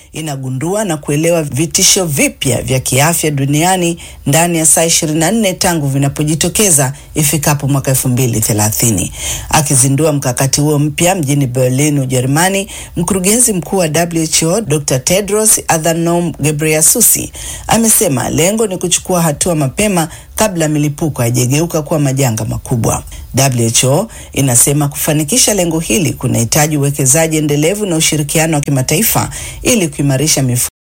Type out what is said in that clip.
inagundua na kuelewa vitisho vipya vya kiafya duniani ndani ya saa 24 tangu vinapojitokeza ifikapo mwaka 2030. Akizindua mkakati huo mpya mjini Berlin, Ujerumani, mkurugenzi mkuu wa WHO Dr. Tedros Adhanom Ghebreyesus amesema lengo ni kuchukua hatua mapema kabla milipuko haijageuka kuwa majanga makubwa. WHO inasema kufanikisha lengo hili kunahitaji uwekezaji endelevu na ushirikiano wa kimataifa ili kuimarisha mifumo